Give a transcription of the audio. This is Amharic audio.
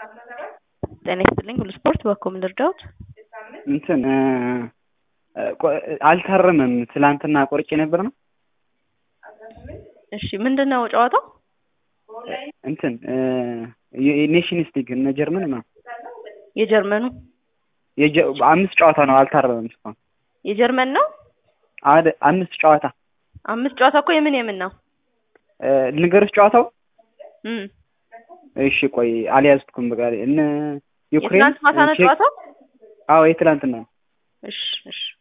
ጤና ይስጥልኝ ሁሉ ስፖርት በኮም ልርዳዎት? እንትን አልታረመም። ትላንትና ቆርጬ ነበር ነው። እሺ ምንድን ነው ጨዋታው? እንትን ኔሽንስ ሊግ እነ ጀርመን ነው። የጀርመኑ አምስት ጨዋታ ነው አልታረመም እስካሁን። የጀርመን ነው አደ አምስት ጨዋታ አምስት ጨዋታ እኮ የምን የምን ነው? ልንገርሽ ጨዋታው እም እሺ ቆይ አልያዝኩም። በቃ እነ ዩክሬን የትናንት ማታ ነው ቼክ- ጨዋታው? አዎ የትላንትና ነው። እሺ እሺ